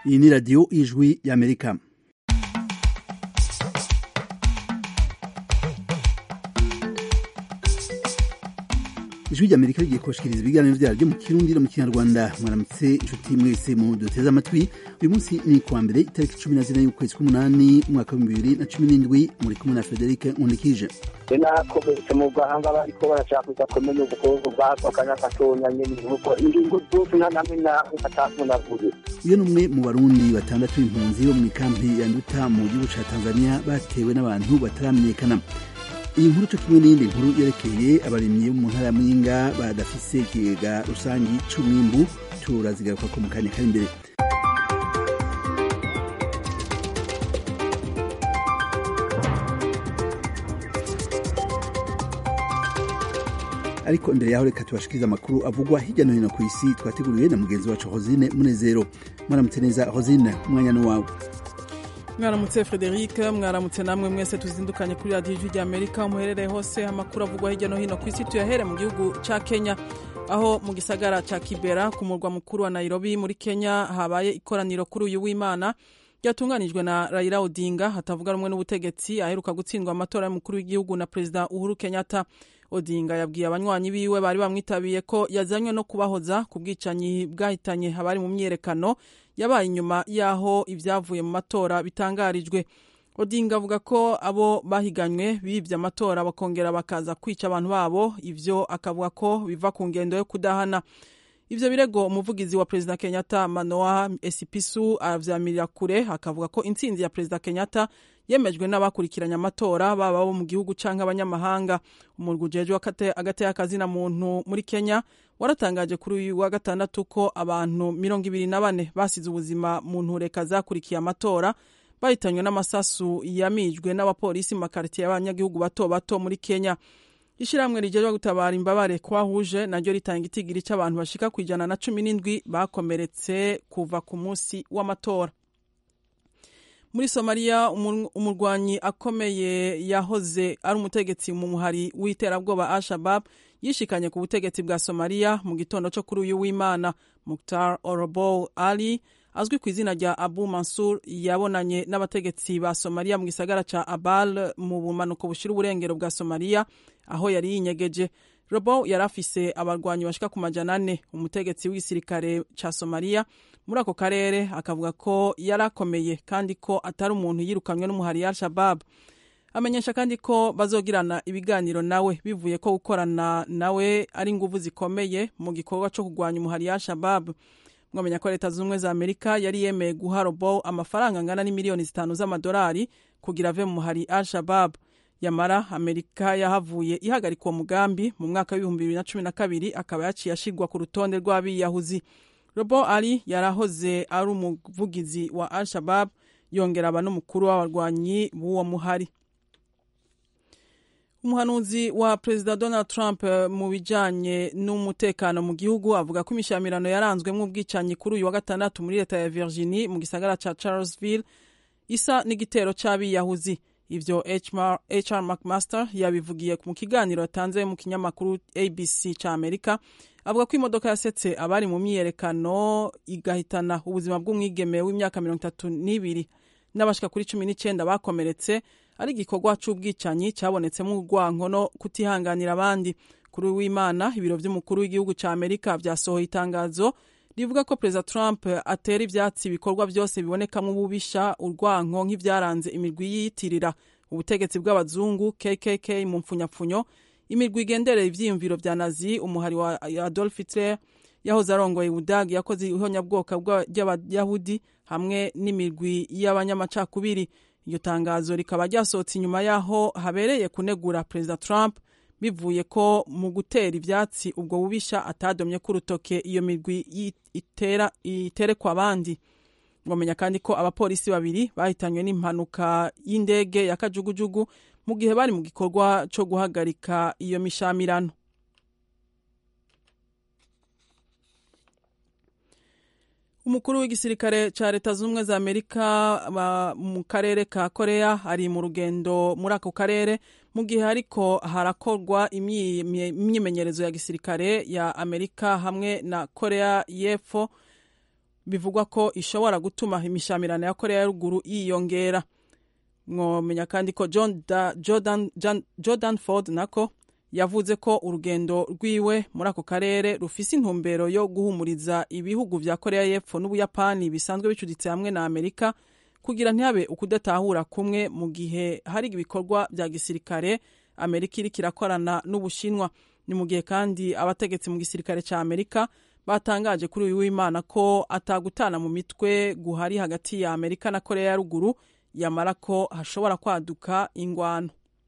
iyi ni radiyo ijwi y'amerika ijwi ry'amerika rigiye kubashikiriza ibiganiro vyaryo mu kirundi no mu kinyarwanda mwaramutse inshuti mwese mu duteze amatwi uyu munsi ni kuwa mbere itariki cumi na zine y'ukwezi k'umunani umwaka w'ibihumbi bibiri na cumi n'indwi muri kumwe na federike nkundikije nakomeretse mu gahanga bariko barashaka kumenya ubukungu bwako akanya gatonya nyene nuko ingingo zose nta namwe nawe atavunaguye uyu ni umwe mu barundi batandatu b'impunzi bo mu ikampi ya nduta mu gihugu ca tanzania batewe n'abantu bataramenyekana iyi nkuru co kimwe n'iyindi nkuru yerekeye abarimyi bo mu ntara ya muyinga badafise ikigega rusangi c'umwimbu turazigaruka ko mu kanya kari imbere ariko imbere yaho reka tubashikirize amakuru avugwa hirya no hino ku isi twateguriwe na mugenzi wacu hosine munezero mwaramutse neza hosine umwanya ni wawe mwaramutse frederic mwaramutse namwe mwese tuzindukanye kuri radiyo ijwi ry'amerika muherereye hose amakuru avugwa hirya no hino ku isi tuyahere mu gihugu ca kenya aho mu gisagara ca kibera ku murwa mukuru wa nairobi muri kenya habaye ikoraniro kuri uyu w'imana ryatunganijwe na raila odinga hatavuga rumwe n'ubutegetsi aheruka gutsindwa amatora y'umukuru w'igihugu na perezida uhuru kenyatta odinga yabwiye abanywanyi biwe bari bamwitabiye ko yazanywe no kubahoza ku bwicanyi bwahitanye abari mu myiyerekano yabaye inyuma y'aho ibyavuye mu matora bitangarijwe odinga avuga ko abo bahiganywe bibye amatora bakongera bakaza kwica abantu babo ivyo akavuga ko biva ku ngendo yo kudahana ivyo birego umuvugizi wa perezida kenyatta manoa esipisu aravyamirira kure akavuga ko intsinzi ya perezida kenyatta yemejwe n'abakurikiranye amatora baba bo mu gihugu canke abanyamahanga umurwi ujejwe agateye akazina muntu muri kenya waratangaje kuri uyu wa gatandatu ko abantu mirongo ibiri na bane basize ubuzima mu ntureka zakurikiye amatora bahitanywe n'amasasu yamijwe n'abapolisi mu makaritiye y'abanyagihugu bato bato muri kenya ishyirahamwe rigejwe gutabara imbabare kwahuje naryo ritanga itigiri cy'abantu bashika ku ijana na cumi n'indwi bakomeretse kuva ku munsi w'amatora muri somaliya umurwanyi akomeye yahoze ari umutegetsi mu muhari w'iterabwoba al-shabab yishikanye ku butegetsi bwa somaliya mu gitondo cyo kuri uyu w'imana muktar orobo ali azwi ku izina rya abu mansur yabonanye n'abategetsi ba somaliya mu gisagara ca abal mu bumanuko bushira uburengero bwa somaliya aho yari yinyegeje robo yari afise abarwanyi bashika ku majana ane umutegetsi w'igisirikare ca somaliya muri ako karere akavuga ko yari akomeye kandi ko atari umuntu yirukanywe n'umuhari ya al-shabab amenyesha kandi ko bazogirana ibiganiro nawe bivuye ko gukorana nawe ari inguvu zikomeye mu gikorwa co kurwanya umuhari ya al-shabab mwamenya ko leta z'ubumwe za amerika yari yemeye guha robo amafaranga angana n'imiliyoni zitanu z'amadolari kugira ave mu muhari al-shabab yamara amerika yahavuye ihagarika uwo mugambi mu mwaka w'ibihumbi bibiri na cumi na kabiri akaba yaciye ashigwa ku rutonde rw'abiyahuzi robo ali yarahoze ari umuvugizi wa al shabab yongera aba n'umukuru w'abarwanyi b'uwo muhari umuhanuzi wa perezida donald trump mu bijanye n'umutekano mu gihugu avuga ko imishamirano yaranzwemo ubwicanyi kuri uyu wa gatandatu muri leta ya virginie mu gisagara ca charlesville isa n'igitero c'abiyahuzi ivyo hr mcmaster yabivugiye mu kiganiro yatanze mu kinyamakuru abc ca amerika avuga ko imodoka yasetse abari mu myiyerekano igahitana ubuzima bw'umwigeme w'imyaka mirongo itatu n'ibiri n'abashika kuri cumi n'icenda bakomeretse ari igikorwa c'ubwicanyi cabonetsemo urwanko no kutihanganira abandi kuri w'imana ibiro vy'umukuru w'igihugu ca amerika vyasohoye itangazo rivuga ko perezida trump atera ivyatsi ibikorwa vyose bibonekamo ububisha urwanko nk'ivyaranze imirwi yiyitirira ubutegetsi bw'abazungu kkk mu mpfunyapfunyo imirwi igenderera ivyiyumviro vya nazi umuhari wa adolf hitler yahoze arongoye ubudagi yakoze ihonyabwoko ry'abayahudi hamwe n'imirwi y'abanyamacakubiri iryo tangazo rikaba ryasohotse inyuma y'aho habereye kunegura perezida trump bivuye ko mu gutera ivyatsi ubwo bubisha atadomye ku rutoke iyo mirwi itera iterekwa abandi ngomenya kandi ko abapolisi babiri bahitanywe n'impanuka y'indege ya kajugujugu mu gihe bari mu gikorwa co guhagarika iyo mishamirano umukuru w'igisirikare ca leta z'ubumwe za amerika mu karere ka korea ari mu rugendo muri ako karere mu gihe hariko harakorwa imyimenyerezo ya gisirikare ya amerika hamwe na korea y'epfo bivugwa ko ishobora gutuma imishamirano ya korea ya ruguru yiyongera mwomenya kandi ko John da, jordan, Jan, jordan ford nako yavuze ko urugendo rwiwe muri ako karere rufise intumbero yo guhumuriza ibihugu vya korea y'epfo n'ubuyapani bisanzwe bicuditse hamwe na amerika kugira ntihabe ukudatahura kumwe mu gihe hari ibikorwa vya gisirikare amerika iriko irakorana n'ubushinwa ni mu gihe kandi abategetsi mu gisirikare ca amerika batangaje kuri uyu w'imana ko atagutana mu mitwe guhari hagati ya amerika na korea ya ruguru yamara ko hashobora kwaduka ingwano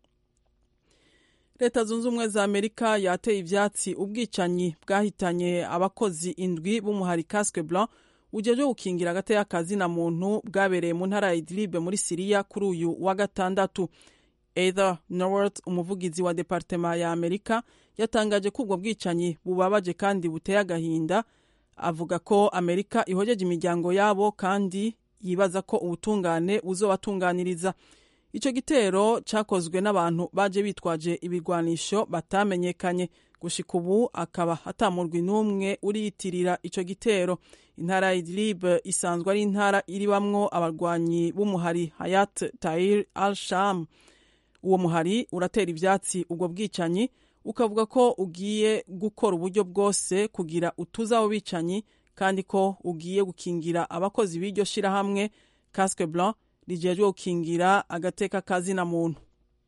leta zunze ubumwe za amerika yateye ivyatsi ubwicanyi bwahitanye abakozi indwi b'umuhari casque blanc ujejwe gukingira agateka kazina muntu bwabereye mu ntara ya idlibe muri siriya kuri uyu wa gatandatu Heather Nauert umuvugizi wa departema ya Amerika yatangaje ko ubwo bwicanyi bubabaje kandi buteye agahinda avuga ko Amerika ihojeje imiryango yabo kandi yibaza ko ubutungane buzobatunganiriza ico gitero cakozwe n'abantu baje bitwaje ibigwanisho batamenyekanye gushika ubu akaba hatamurwi n'umwe uriyitirira ico gitero intara ya Idlib isanzwe ari intara iribamwo abarwanyi b'umuhari Hayat Tahrir al-Sham uwo muhari uratera ivyatsi ubwo bwicanyi ukavuga ko ugiye gukora uburyo bwose kugira utuze abo bicanyi kandi ko ugiye gukingira abakozi b'iryo shirahamwe casque blanc rijejwe gukingira agateka kazina muntu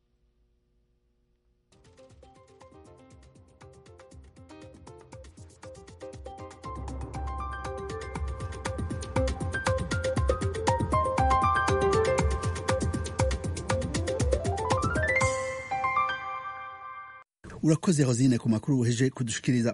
urakoze rosine ku makuru uheje kudushikiriza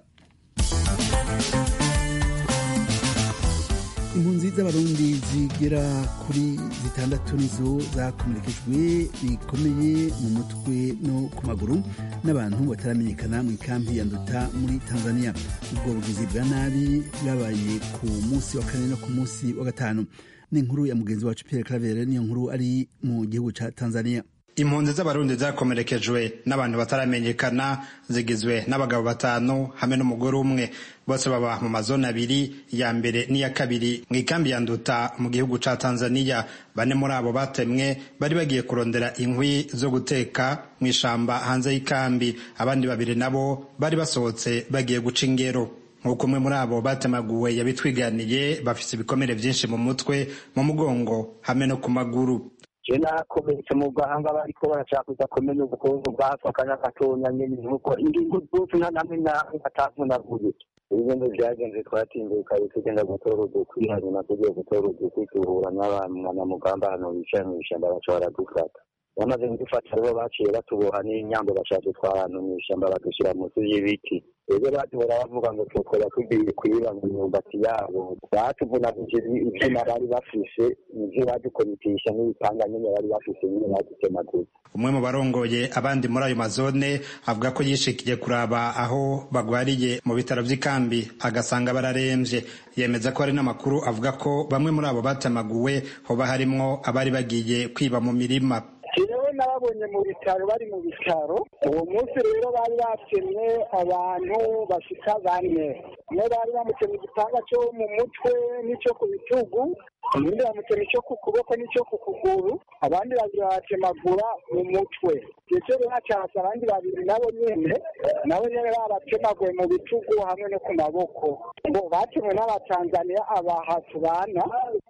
impunzi z'abarundi zigera kuri zitandatu nizo zakomerekejwe bikomeye mu mutwe no ku maguru n'abantu bataramenyekana mu ikampi ya nduta muri tanzania ubwo bugizi bwa nabi bwabaye ku munsi wa kane no ku munsi wa gatanu ni inkuru ya mugenzi wacu pierre clavere niyo nkuru ari mu gihugu ca tanzania impunzi z'abarundi zakomerekejwe n'abantu bataramenyekana zigizwe n'abagabo batanu hamwe n'umugore umwe bose baba mu mazone abiri ya mbere n'iya kabiri mu ikambi ya nduta mu gihugu ca tanzania bane muri abo batemwe bari bagiye kurondera inkwi zo guteka mu ishamba hanze y'ikambi abandi babiri nabo bari basohotse bagiye guca ingero nk'uko umwe muri abo batemaguwe yabitwiganiye bafise ibikomere vyinshi mu mutwe mu mugongo hamwe no ku maguru je nakomeretse mu gahanga bariko barashaka kumenya ubukungu bwatwa akanya gatonya nyene nuko ingingo zose nta namwe namwe atavunaguye ibigendo vyagenze twatinduka tugenda gutora udukwi hanyuma tugiye gutora udukwi duhura n'abanyamugamba hano bicaye mw'ishamba baca baradufata bamaze kudufata rero baciye batuboha n'inyambo bashatse twahantu mw'ishamba badushyira munsi y'ibiti rero baduhora bavuga ngo tukora tugiye kwiba mu myumbati yabo batuvunaguje ivyuma bari bafise nivyo badukomitisha n'ibipanga nyene bari bafise nyene badutemaguza umwe mu barongoye abandi muri ayo mazone avuga ko yishikiye kuraba aho bagwariye mu bitaro vy'ikambi agasanga bararemvye yemeza ko hari n'amakuru avuga ko bamwe muri abo batemaguwe hoba harimwo abari bagiye kwiba mu mirima jewe nababonye mu bitaro bari mu bitaro uwo munsi rero bari batemye abantu bashika bane umwe bari bamutemye igipanga cyo mu mutwe n'ico ku bitugu ubundi bamutemye ico ku kuboko n'ico ku kuguru abandi babiri babatemagura mu mutwe ndetse rero hacasa abandi babiri nabo nyene nabo nyene babatemaguye mu bitugu hamwe no ku maboko ngo batemwe n'abatanzaniya abaha tubana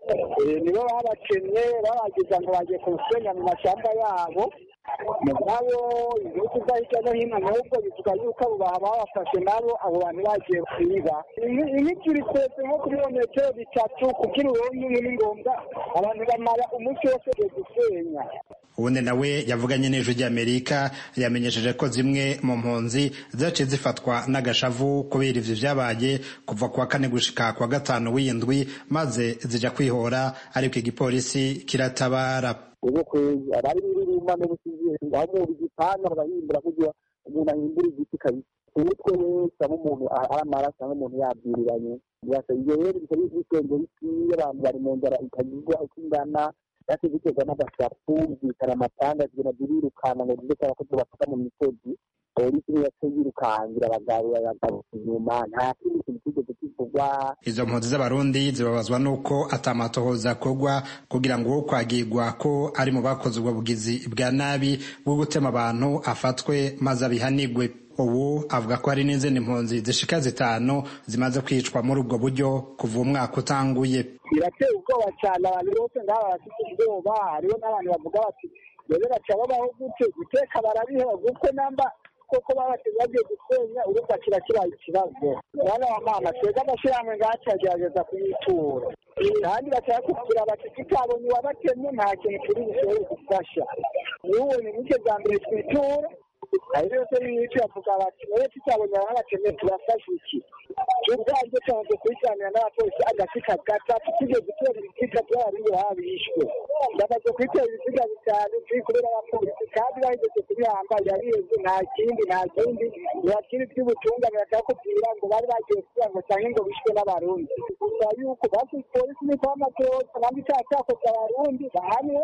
nibo babatemye babagiza ngo bagiye kusenya mu mashamba yabo mugabo ibihugu vya hirya no hino n'ubwo bivuga yuko abo baha babafashe nabo abo bantu bagiye kwiba imiti iri kwese nko kuri metero bitatu kugira uronke inkwi ni ngombwa abantu bamara umunsi wose ugiye gusenya ubundi nawe yavuganye n'ijwi ry'amerika yamenyesheje ko zimwe mu mpunzi zaciye zifatwa n'agashavu kubera ivyo vyabaye kuva kuwa kane gushika kuwa gatanu w'indwi maze zija kwihora ariko igipolisi kiratabara ubu kwezi abari birima no gusiziye aho umuntu igipanga bagahimbura kugira umuntu ahimbura igiti kabisa umutwe wese aba umuntu ari amaraso cyangwa umuntu yabwiriranye ibyo rero bikaba bisenge bikwiye abantu bari mu nzara ikagirwa uko ingana yase biterwa n'agasapu zikara amatanga zigenda zirirukana ngo ndetse abakozi bafata mu misozi polisi niyo yace yirukangira abagabo babagaruka inyuma nta kindi kintu kigeze kivuga kwagirwa izo mpunzi z'abarundi zibabazwa n'uko atamatohoza akorwa kugira ngo uwo kwagirwa ko ari mu bakoze ubwo bugizi bwa nabi bwo gutema abantu afatwe maze abihanigwe ubu avuga ko hari n'izindi mpunzi zishika zitanu zimaze kwicwa muri ubwo buryo kuva umwaka utanguye birateye ubwoba cyane abantu bose ngaha bafite ubwoba hariho n'abantu bavuga bati rero baca babaho gute guteka barabiheba kuko namba koko babateze bagiye gusenya urumva kiba kibaye ikibazo mwana wa mama twebwe amashyirahamwe ngaha turagerageza kuyitura kandi bashaka kugira bati tutabonye uwabatemye nta kintu turi bushobore gufasha n'ubonye nicyo bwa mbere twitura hari yose y'icyo bavuga bati nawe tutabonye ababatemye turafasha iki ubwanjye tumaze kubisanira n'abapolisi agafika gatatu tugiye gutera ibiziga by'abarundi baba bishwe ndamaze kwitera ibiziga bitanu turi kubera abapolisi kandi bahigeze kubihamba yabiheze nta kindi nta kindi ntibakiri by'ubutungane bakakubwira ngo bari bagiye kugira ngo cyangwa ngo bishwe n'abarundi gusa yuko basi polisi niko amatoza kandi icyaha cyakoze abarundi bahanwe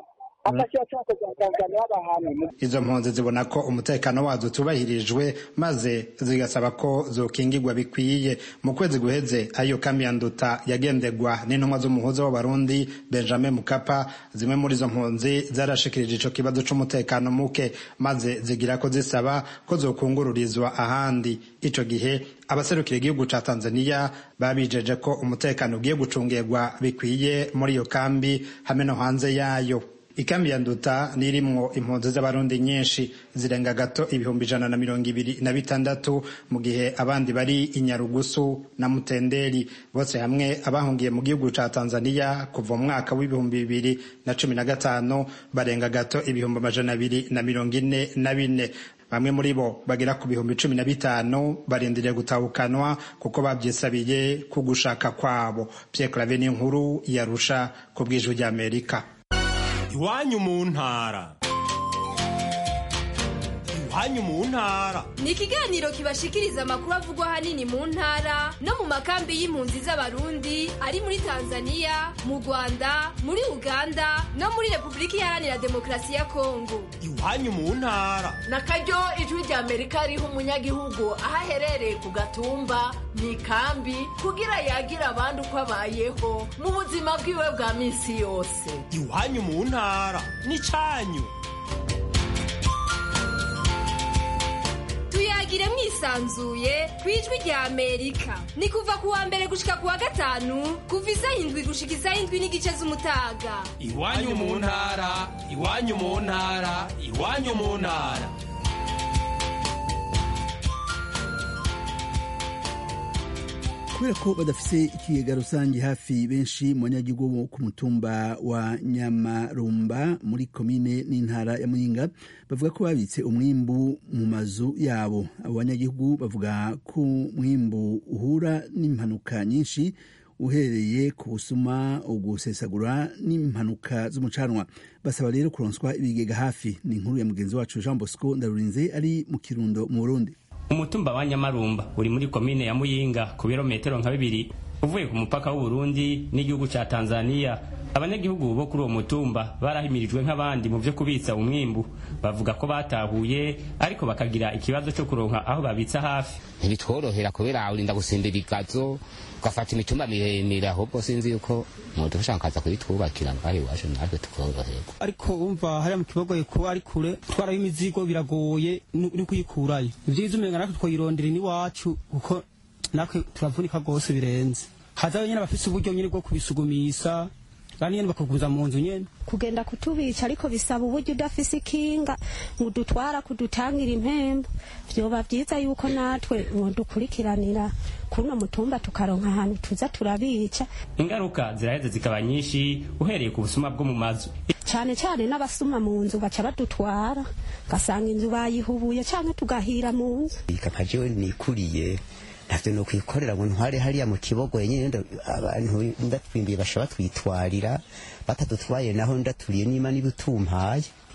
izo mpunzi zibona ko umutekano wazo utubahirijwe maze zigasaba ko zokingirwa bikwiye mu kwezi guheze ayo kambi ya nduta yagendegwa n'intumwa z'umuhuza w'abarundi benjamin mukapa zimwe muri izo mpunzi zarashikirije ico kibazo c'umutekano muke maze zigira ko zisaba ko zokungururizwa ahandi ico gihe abaserukira igihugu ca tanzania babijeje ko umutekano ugiye gucungirwa bikwiye muri iyo kambi hamwe no hanze yayo ikambi ya nduta nirimwo impunzi z'abarundi nyinshi zirenga gato ibihumbi ijana na mirongo ibiri na bitandatu mu gihe abandi bari inyarugusu na mutenderi bose hamwe abahungiye mu gihugu ca tanzania kuva mu mwaka w'ibihumbi bibiri na cumi na gatanu barenga gato ibihumbi amajana abiri na mirongo ine na bine bamwe muri bo bagera ku bihumbi cumi na bitanu barindiriye gutahukanwa kuko babyisabiye ku gushaka kwabo pierre clave n'inkuru yarusha ku bw'ijwi ry'amerika iwanyu mu ntara iwanyu mu ntara ni ikiganiro kibashikiriza amakuru avugwa ahanini mu ntara no mu makambi y'impunzi z'abarundi ari muri tanzania mu rwanda muri uganda no muri repubulika iharanira demokarasi ya kongo iwanyu mu ntara na karyo ijwi rya amerika riha umunyagihugu aho aherereye ku gatumba mu ikambi kugira yagira abandi uko abayeho mu buzima bwiwe bwa minsi yose iwanyu mu ntara ni cyanyu tuyagire mwisanzuye ku ijwi rya amerika ni kuva ku wa mbere gushika ku wa gatanu kuva isaha indwi gushika isaha indwi n'igice z'umutaga iwanyu mu ntara iwanyu mu ntara iwanyu mu ntara kubera ko badafise ikigega rusange hafi benshi mu banyagihugu bo ku mutumba wa nyamarumba muri komine n'intara ya muyinga bavuga ko babitse umwimbu mu mazu yabo abo banyagihugu bavuga ko umwimbu uhura n'impanuka nyinshi uhereye ku busuma ugusesagura n'impanuka z'umucanwa basaba rero kuronswa ibigega hafi ni inkuru ya mugenzi wacu jean bosco ndarurinze ari mu kirundo mu burundi umutumba wa nyamarumba uri muri komine ya muyinga ku birometero nka bibiri uvuye ku mupaka w'uburundi n'igihugu ca tanzania abanyagihugu bo kuri uwo mutumba barahimirijwe nk'abandi mu vyo kubitsa umwimbu bavuga ko batahuye ariko bakagira ikibazo co kuronka aho babitsa hafi ntibitworohera kubera urinda gusimbira igazo ugafata imitumba miremire ahubwo sinzi yuko mudufasha kaza kuyitwubakira ngaho iwacu natwe tukoroherwa ariko umva hariya mu kibogoye kuba ari kure twaraho imizigo biragoye no kuyikurayo ivyiza umenga natwe twayirondera iwacu kuko natwe turavunika rwose birenze hazayo nyene abafise uburyo nyene bwo kubisugumisa kandi nyene bakaguza mu nzu nyene kugenda kutubica ariko bisaba uburyo udafise ikinga ngo udutwara kudutangira impembo vyoba vyiza yuko natwe dukurikiranira kuno mutumba tukaronka ahantu tuza turabica ingaruka ziraheze zikaba nyinshi uhereye ku busuma bwo mu mazu cane cane n'abasuma mu nzu baca badutwara gasanga inzu bayihubuye canke tugahira mu nzu nka jewe nikuriye ntavyo no kwikorera ngo ntware hariya mu kibogo nyene abantu ndatwimbiye basha batwitwarira batadutwaye naho ndaturiye nima nibutumpaye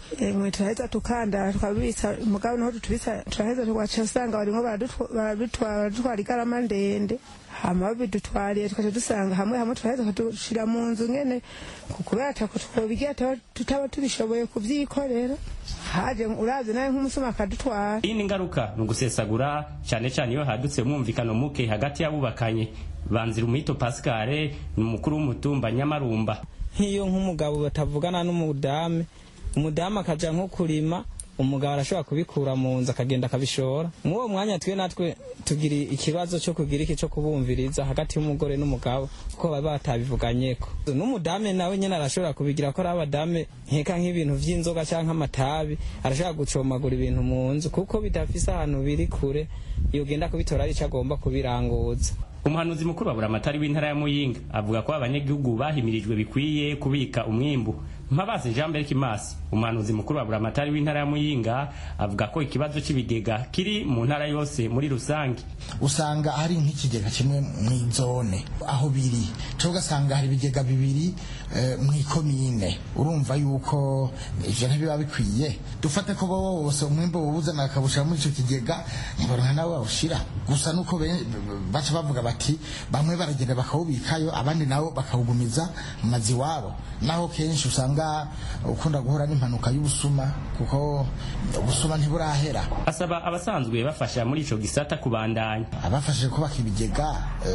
mwe turaheza tukandara tukabitsa mugabo niho tutubitsa turaheza tugaca usanga barimo baradutwara baradutwara igarama ndende hama babidutwariye tukaca dusanga hamwe hamwe turaheza tukadushira mu nzu nyene kubera atako twobigira tutaba tubishoboye kuvyikorera haje urazi nawe nk'umusuma akadutwara iyi ni ingaruka ni ugusesagura cyane cyane iyo hadutse umwumvikano muke hagati y'abubakanye banzira umwito pascale ni umukuru w'umutumba nyamarumba nk'iyo nk'umugabo batavugana n'umudamu umudamu akaja nko kurima umugabo arashobora kubikura mu nzu akagenda akabishora muri uwo mwanya twe natwe tugira ikibazo cyo kugira iki cyo kubumviriza hagati y'umugore n'umugabo kuko baba batabivuganyeko n'umudamu nawe nyine arashobora kubigira ko ari abadamu nkeka nk'ibintu vy'inzoga cyangwa amatabi arashobora gucomagura ibintu mu nzu kuko bidafise ahantu biri kure yogenda kubitora ari ico agomba kubiranguza umuhanuzi mukuru wa buramatari w'intara ya muyinga avuga ko abanyagihugu bahimirijwe bikwiye kubika umwimbu mpabazi jean berk masi umuhanuzi mukuru wa buramatari w'intara ya muyinga avuga ko ikibazo cy'ibigega kiri mu ntara yose muri rusange usanga hari nk'ikigega kimwe mu zone aho biri cyo ugasanga hari ibigega bibiri mu ikomine urumva yuko ivyo ntibiba bikwiye dufate ko bo bose umwimbo wuzana akawushira muri ico kigega ntibaronka nawe bawushira gusa nuko baca bavuga bati bamwe baragenda bakawubikayo abandi nabo bakawugumiza mu mazi iwabo naho kenshi usanga ukunda guhura n'impanuka y'ubusuma kuko ubusuma ntiburahera asaba abasanzwe bafasha muri ico gisata kubandanya abafashije kubaka ibigega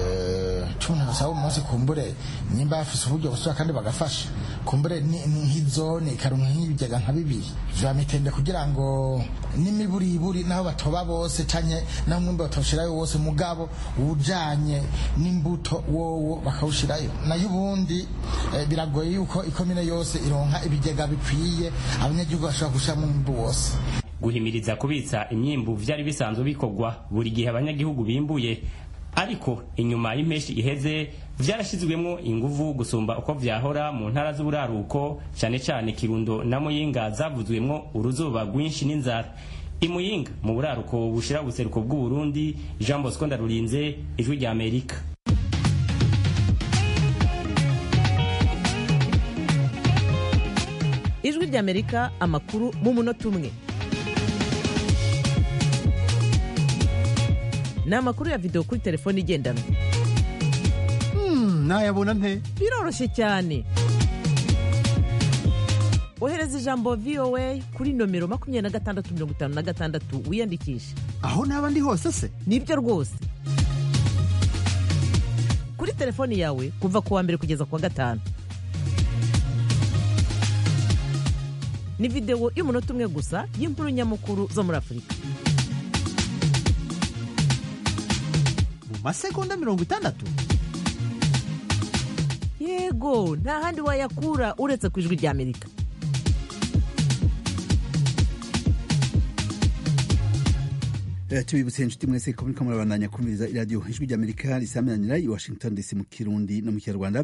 cumi na basaba umunsi kumbure nimba bafise uburyo busura kandi bagafasha kumbure nk'izone ikaronka nk'ibigega nka bibiri vya mitende kugira ngo n'imiburiburi naho batoba bose canke naho umwimbu batoshirayo wose mugabo ujanye n'imbuto wowo bakawushirayo nayo ubundi biragoye yuko ikomine yose ironka ibigega bikwiye abanyagihugu bashobora gushiramo umwimbu wose guhimiriza kubitsa imyimbu vyari bisanzwe bikorwa buri gihe abanyagihugu bimbuye ariko inyuma y'impeshi iheze vyarashizwemwo inguvu gusumba uko vyahora mu ntara z'uburaruko cane cane kirundo na muyinga zavuzwemwo uruzuba rwinshi n'inzara imuyinga mu buraruko bushira ubuseruko bw'uburundi jean bosco ndarurinze ijwi rya amerika ijwi ry'amerika amakuru mu munota umwe ni amakuru ya videwo kuri telefone igendanwa nayabona nte biroroshye cyane ohereza ijambo voa kuri nomero makumyabiri na gatandatu mirongo itanu na gatandatu wiyandikishe aho naba ndi hose se nibyo rwose kuri telefoni yawe kuva ku wa mbere kugeza ku wa gatanu ni videwo y'umunota umwe gusa y'inkuru nyamukuru zo muri afurika mu masegonda mirongo itandatu yego nta handi wayakura uretse ku ijwi rya amerika tubibutse inshuti mwese ko muriko murabandanya kumviriza iradiyo ijwi rya amerika risaminanira i washington dc mu kirundi no mu kinyarwanda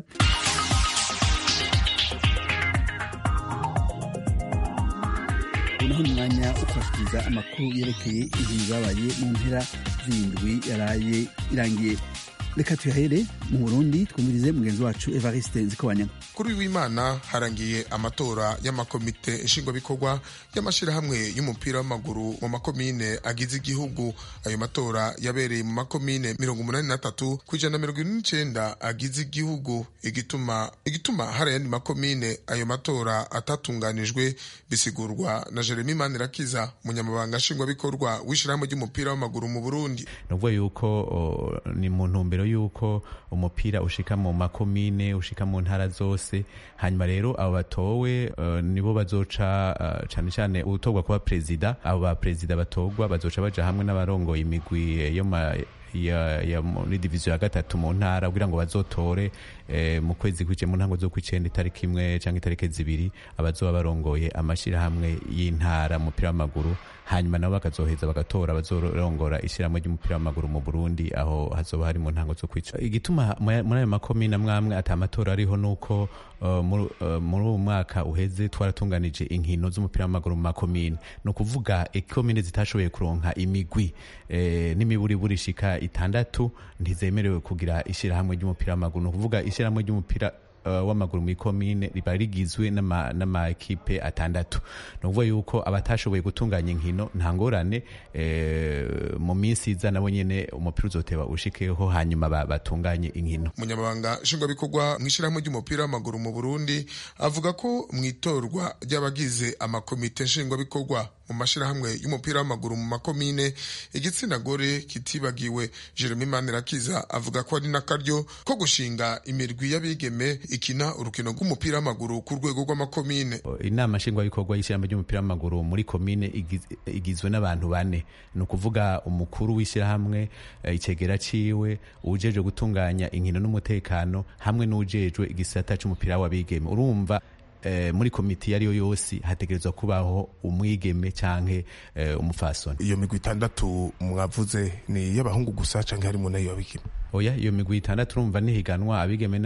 naho ni umwanya wo kubashikiriza amakuru yerekeye ibintu zabaye mu mpera z'indwi yaraye irangiye reka tuyahere mu burundi twumvirize mugenzi wacu evariste nzikobanya kuri w'imana harangiye amatora y'amakomite nshingwabikorwa y'amashyirahamwe y'umupira w'amaguru mu makomine agize igihugu ayo matora yabereye mu makomine mirongo umunani na tatu ku ijana na mirongo ine n'icenda agize igihugu igituma igituma hari ayandi makomine ayo matora atatunganijwe bisigurwa na jeremy manirakiza umunyamabanga nshingwabikorwa w'ishyirahamwe ry'umupira w'amaguru mu burundi ni ukuvuga yuko ni mu ntumbero yuko umupira ushika mu makomine ushika mu ntara zose hanyuma rero abo batowe uh, nibo bazoca uh, cane cane utorwa kuba perezida abo ba perezida batorwa bazoca baja hamwe n'abarongoye imigwi yo ma ya, ya muri diviziyo ya gatatu mu ntara kugira ngo bazotore eh, mu kwezi kw'ice mu ntango zo kw'icenda itariki imwe canke itariki zibiri abazoba barongoye amashirahamwe y'intara umupira w'amaguru hanyuma nabo bakazoheza bagatora bazorongora ishyirahamwe ry'umupira w'amaguru mu Burundi aho hazoba hari mu ntango zo kwica igituma muri ayo makomine amwamwe ata amatora ariho nuko uh, muri uwo mwaka uheze twaratunganije inkino z'umupira w'amaguru mu makomine ni ukuvuga ikomine zitashoboye kuronka imigwi eh, n'imiburiburi ishika itandatu ntizemerewe kugira ishyirahamwe ry'umupira w'amaguru ni ukuvuga ishyirahamwe ry'umupira uh, w'amaguru muri komine riba rigizwe n'amakipe atandatu ni ukuvuga yuko abatashoboye gutunganya inkino nta ngorane eh, mu minsi iza nabo nyene umupira uzoteba ushikeho hanyuma batunganye inkino umunyamabanga nshingwabikorwa mu ishyirahamwe ry'umupira w'amaguru mu burundi avuga ko mu itorwa ry'abagize amakomite nshingwabikorwa mu mashyirahamwe y'umupira w'amaguru mu makomine igitsina gore kitibagiwe jeremy manirakiza avuga ko ari n'akaryo ko gushinga imirwi y'abigeme ikina urukino rw'umupira w'amaguru ku rwego rw'amakomine inama nshingwabikorwa y'ishyirahamwe ry'umupira w'amaguru muri komine igizwe n'abantu bane ni ukuvuga umukuru w'ishyirahamwe icegera ciwe uwujejwe gutunganya inkino n'umutekano hamwe n'uwujejwe igisata c'umupira w'abigeme urumva muri komite iyo ari yo yose hategerezwa kubaho umwigeme canke umufasoni iyo migwi itandatu mwavuze ni iy'abahungu gusa canke harimo nayo abigeme oya iyo migwi itandatu urumva nihiganwa abigeme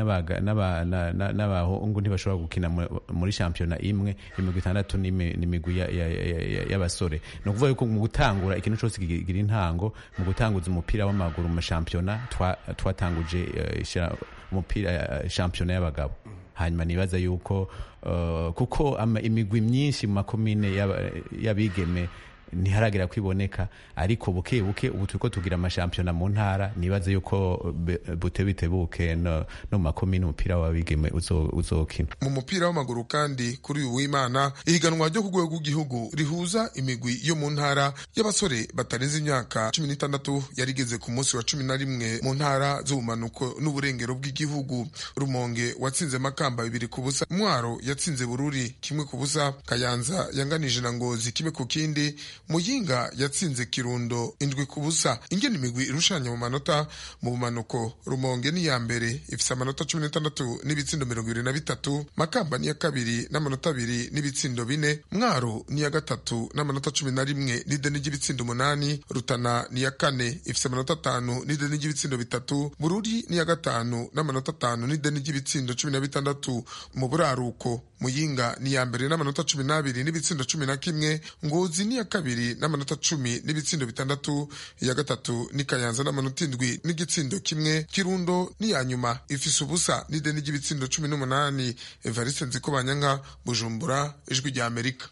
n'abahungu ntibashobora gukina muri shampiyona imwe iyo migwi itandatu ni imigwi y'abasore ni ukuvuga yuko mu gutangura ikintu cyose kigira intango mu gutanguza umupira w'amaguru mu mashampiyona twatanguje umupira shampiyona y'abagabo hanyuma nibaza yuko uh, kuko imigwi myinshi mu makomine y'abigeme ntiharagera kwiboneka ariko buke buke ubu turiko tugira amashampiyona mu ntara nibaze yuko bute bitebuke no, no mu makomine umupira w'abigeme uzokina mu mupira w'amaguru kandi kuri uyu w'imana ihiganwa ryo ku rwego rw'igihugu rihuza imigwi yo mu ntara y'abasore batarenze imyaka cumi n'itandatu yarigeze ku munsi wa cumi na rimwe mu ntara z'ubumanuko n'uburengero bw'igihugu rumonge watsinze makamba bibiri ku busa mwaro yatsinze bururi kimwe ku busa kayanza yanganije na ngozi kimwe ku kindi muyinga yatsinze kirundo indwi ku busa ingene imigwi irushanya mu manota mu bumanuko rumonge ni iya mbere ifise amanota cumi n'atandatu n'ibitsindo mirongo ibiri na bitatu makamba ni iya kabiri n'amanota abiri n'ibitsindo bine mwaro ni iya gatatu n'amanota cumi na rimwe n'ideni ry'ibitsindo umunani rutana ni iya kane ifise amanota atanu n'ideni ry'ibitsindo bitatu bururi ni iya gatanu n'amanota atanu n'ideni ry'ibitsindo cumi na bitandatu mu buraruko muyinga ni iya mbere n'amanota cumi n'abiri n'ibitsindo cumi na kimwe ngozi ni iya kabiri n'amanota cumi n'ibitsindo bitandatu iya gatatu ni kayanza n'amanota indwi n'igitsindo kimwe kirundo ni iya nyuma ifise ubusa n'ideni ry'ibitsindo cumi n'umunani evariste nzikobanyanka bujumbura ijwi rya amerika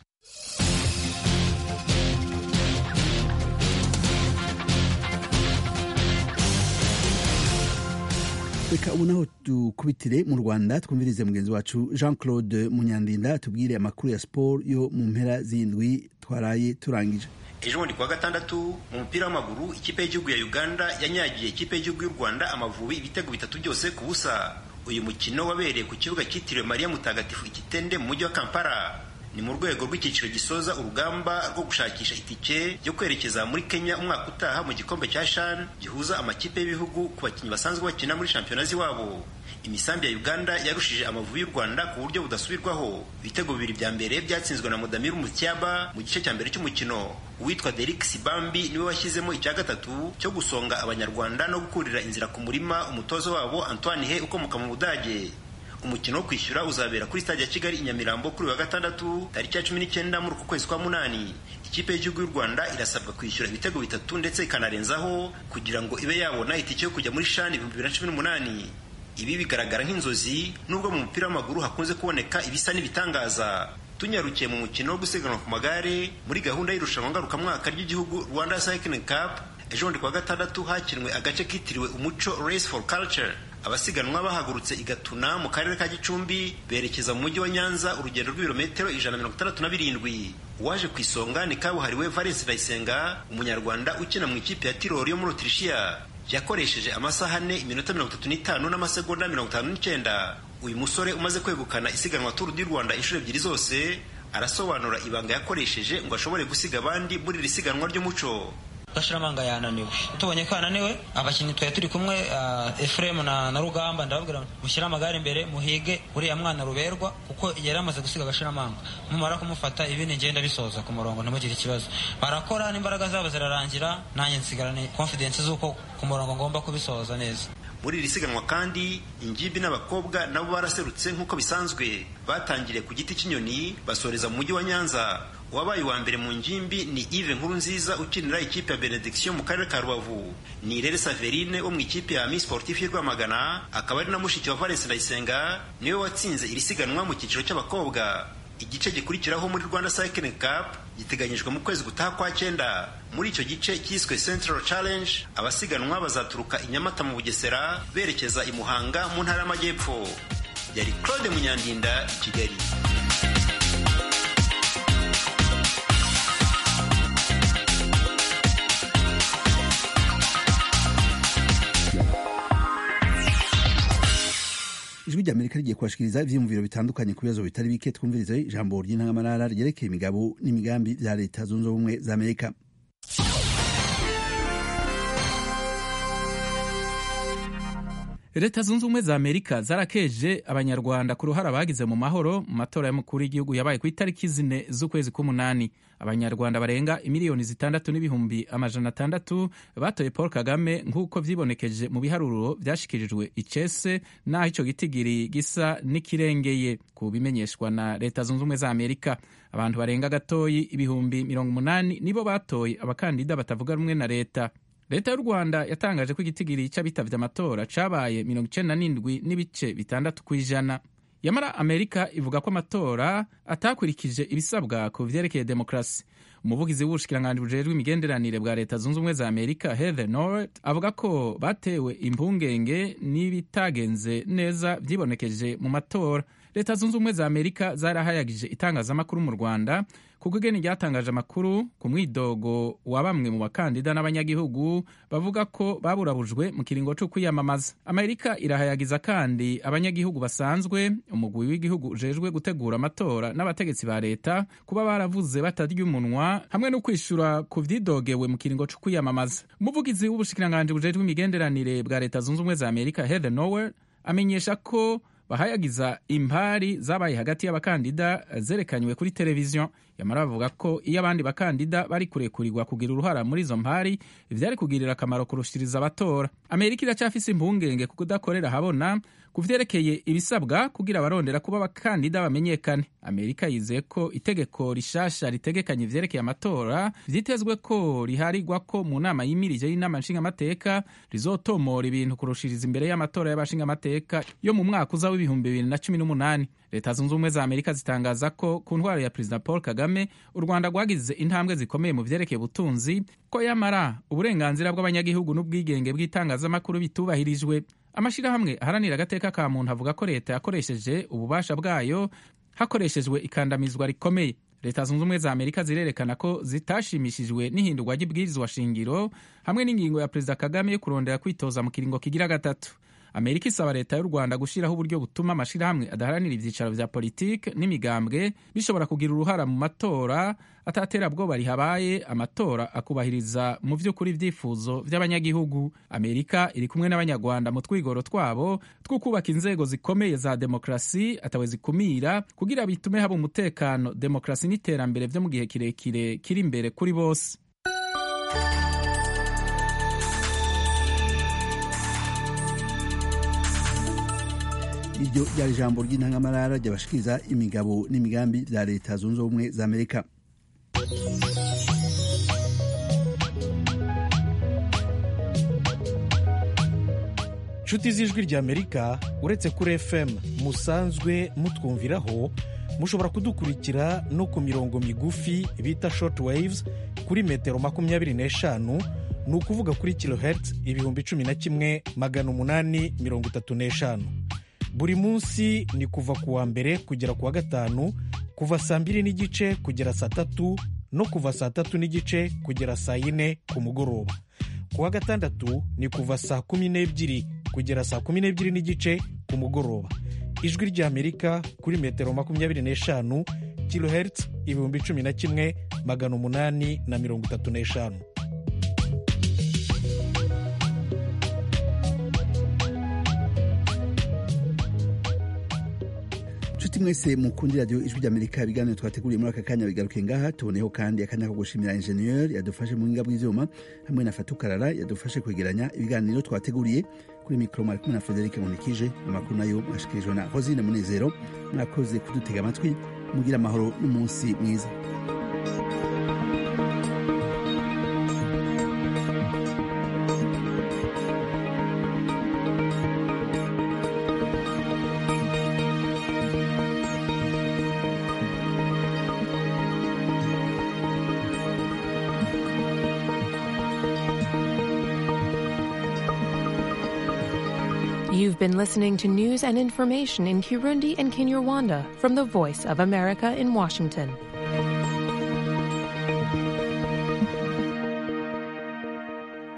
reka ubu naho dukubitire mu rwanda twumvirize mugenzi wacu jean claude munyandinda tubwire amakuru ya siporo yo mu mpera z'indwi twaraye turangije ejo bundi kuwa gatandatu mu mupira w'amaguru ikipe y'igihugu ya uganda yanyagiye ikipe y'igihugu y'u rwanda amavubi ibitego bitatu byose ku busa uyu mukino wabereye ku kibuga cyitiriwe mariya mutagatifu ikitende mu mujyi wa kampala ni mu rwego rw'icyiciro gisoza urugamba rwo gushakisha itike yo kwerekeza muri kenya umwaka utaha mu gikombe cya shan gihuza amakipe y'ibihugu ku bakinnyi basanzwe bakina muri shampiyona z'iwabo imisambi ya uganda yarushije amavubi y'u rwanda ku buryo budasubirwaho ibitego bibiri bya mbere byatsinzwe na mudamiru mutyaba mu gice cya mbere cy'umukino uwitwa Derek Sibambi niwe washyizemo icya gatatu cyo gusonga abanyarwanda no gukurira inzira ku murima umutoza wabo Antoine He ukomoka mu Budage umukino wo kwishyura uzabera kuri stade ya Kigali i Nyamirambo kuri wa gatandatu tariki ya cumi n'icyenda muri uku kwezi kwa munani ikipe y'igihugu y'u Rwanda irasabwa kwishyura ibitego bitatu ndetse ikanarenzaho kugira ngo ibe yabona itike yo kujya muri shani ibihumbi bibiri na cumi n'umunani ibi bigaragara nk'inzozi nubwo mu mupira w'amaguru hakunze kuboneka ibisa n'ibitangaza tunyarukiye mu mukino wo gusiganwa ku magare muri gahunda y'irushanwa ngarukamwaka ry'igihugu Rwanda Cycling Cup ejo bundi kuwa gatandatu hakinwe agace kitiriwe umuco Race for Culture abasiganwa bahagurutse i Gatuna mu karere ka Gicumbi berekeza mu mujyi wa Nyanza urugendo rw'ibirometero ijana na mirongo itandatu na birindwi uwaje ku isonga ni kabuhariwe Valens Ndayisenga umunyarwanda ukina mu ikipe ya Tirol yo muri Autrichia yakoresheje amasaha ane iminota mirongo itatu n'itanu n'amasegonda mirongo itanu n'icyenda uyu musore umaze kwegukana isiganwa Tour du Rwanda inshuro ebyiri zose arasobanura ibanga yakoresheje ngo ashobore gusiga abandi muri iri siganwa ry'umuco gashiramanga yananiwe tubonye ko yananiwe abakinnyi twari turi kumwe uh, Efrem na, na Rugamba ndababwira mushyire amagare imbere muhige uriya mwana ruberwa kuko yari amaze gusiga gashiramanga mumara kumufata ibindi ngenda bisoza ku murongo ntimugire ikibazo barakora n'imbaraga zabo zirarangira nanjye nsigarane confidence z'uko ku murongo ngomba kubisoza neza muri iri siganwa kandi ingimbi n'abakobwa nabo baraserutse nk'uko bisanzwe batangiriye ku giti cy'inyoni basoreza mu mujyi wa nyanza uwabaye uwa mbere mu ngimbi ni Yves Nkurunziza ukinira ikipe ya Benediction mu karere ka Rubavu ni Irere Saverine wo mu ikipe ya Miss Sportif y'u Rwamagana akaba ari na mushiki wa Valens Ndayisenga niwe watsinze iri siganwa mu cyiciro cy'abakobwa igice gikurikiraho muri Rwanda Cycling Cup giteganyijwe mu kwezi gutaha kwa cyenda muri icyo gice cyiswe Central Challenge abasiganwa bazaturuka i Nyamata mu Bugesera berekeza i Muhanga mu ntara y'Amajyepfo yari Claude Munyandinda i Kigali ijwi rya amerika rigiye kubashikiriza ivyiyumviro bitandukanye ku bibazo bitari bike twumvirize ijambo ry'intangamarara ryerekeye imigabo n'imigambi vya leta zunze ubumwe za amerika leta zunze ubumwe za amerika zarakeje abanyarwanda ku ruhara bagize mu mahoro mu matora y'umukuru w'igihugu yabaye ku itariki zine z'ukwezi k'umunani abanyarwanda barenga imiliyoni zitandatu n'ibihumbi amajana atandatu batoye paul kagame nk'uko vyibonekeje mu biharuro vyashikirijwe icese n'aho ico gitigiri gisa n'ikirengeye ku bimenyeshwa na leta zunze ubumwe za amerika abantu barenga gatoyi ibihumbi mirongo umunani nibo batoye abakandida batavuga rumwe na leta leta y'u rwanda yatangaje ko igitigiri cy'abitavye amatora cabaye mirongo icenda n'indwi n'ibice bitandatu ku ijana yamara amerika ivuga ko amatora atakurikije ibisabwa ku vyerekeye demokarasi umuvugizi w'ubushikiranganji bujejwe imigenderanire bwa leta zunze ubumwe za amerika heather norret avuga ko batewe impungenge n'ibitagenze neza vyibonekeje mu matora leta zunze ubumwe za amerika zarahayagije itangazamakuru mu rwanda kuko igeni ryatangaje amakuru ku mwidogo wa bamwe mu bakandida n'abanyagihugu bavuga ko baburabujwe mu kiringo cyo kwiyamamaza amerika irahayagiza kandi abanyagihugu basanzwe umugwi w'igihugu ujejwe gutegura amatora n'abategetsi ba leta kuba baravuze batarya umunwa hamwe no kwishura ku vyidogewe mu kiringo cyo kwiyamamaza umuvugizi w'ubushikiranganji bujejwe imigenderanire bwa leta zunze ubumwe za amerika heather nowell amenyesha ko bahayagiza impari zabaye hagati y'abakandida zerekanywe kuri televiziyo yamara bavuga ko iyo abandi bakandida bari kurekurirwa kugira uruhara muri izo mpari vyari kugirira akamaro kurushiriza abatora amerika iracyafise impungenge ku kudakorera habona ku vyerekeye ibisabwa kugira abarondera kuba abakandida bamenyekane amerika yizeye ko itegeko rishasha ritegekanye ivyerekeye amatora vyitezwe ko riharigwa ko mu nama yimirije y'inama nshingamateka rizotomora ibintu kurushiriza imbere y'amatora y'abashingamateka yo mu mwaka uza w'ibihumbi bibiri na cumi n'umunani leta zunze ubumwe za amerika zitangaza ko ku ntwaro ya perezida paul kagame u rwanda rwagize intambwe zikomeye mu vyerekeye ubutunzi ko yamara uburenganzira bw'abanyagihugu n'ubwigenge bw'itangazamakuru bitubahirijwe amashirahamwe aharanira agateka ka muntu avuga ko leta yakoresheje ububasha bwayo hakoreshejwe ikandamizwa rikomeye leta zunze ubumwe za amerika zirerekana ko zitashimishijwe n'ihindurwa ry'ibwirizwa shingiro hamwe n'ingingo ya perezida kagame yo kurondera kwitoza mu kiringo kigira gatatu amerika isaba leta y'u rwanda gushyiraho uburyo butuma amashyirahamwe adaharanira ibyicaro vya politiki n'imigambwe bishobora kugira uruhara mu matora ataterabwoba rihabaye amatora akubahiriza mu vy'ukuri ibyifuzo vy'abanyagihugu amerika iri kumwe n'abanyarwanda mu twigoro twabo two kubaka inzego zikomeye za demokarasi atawe zikumira kugira bitume haba umutekano demokarasi n'iterambere vyo mu gihe kirekire kiri imbere kuri bose iryo ryari ijambo ry'intangamarara ryabashikiriza imigabo n'imigambi vya leta zunze ubumwe za amerika nshuti z'ijwi ry'amerika uretse kuri fm musanzwe mutwumviraho mushobora kudukurikira no ku mirongo migufi bita short waves kuri metero makumyabiri n'eshanu ni ukuvuga kuri kilohertz ibihumbi cumi na kimwe magana umunani mirongo itatu n'eshanu buri munsi ni kuva ku wa mbere kugera ku wa gatanu kuva saa mbiri n'igice kugera saa tatu no kuva saa tatu n'igice kugera saa yine ku mugoroba ku wa gatandatu ni kuva saa kumi n'ebyiri kugera saa kumi n'ebyiri n'igice ku mugoroba ijwi ry'amerika kuri metero makumyabiri n'eshanu kilohertz ibihumbi cumi na kimwe magana umunani na mirongo itatu n'eshanu nshuti mwese mukundi radiyo ijwi ry'amerika ibiganiro twateguriye muri aka kanya bigaruke ngaha tuboneyeho kandi akanya ko gushimira injeniyeri yadufashe mu buhinga bw'ivyuma hamwe na fatukarara yadufashe kwegeranya ibiganiro twateguriye kuri mikoro mwari kumwe na frederic munikije amakuru nayo mwashikirijwe na rosine munezero mwakoze kudutega amatwi mugira amahoro n'umunsi mwiza You've been listening to news and information in Kirundi and Kinyarwanda from the Voice of America in Washington.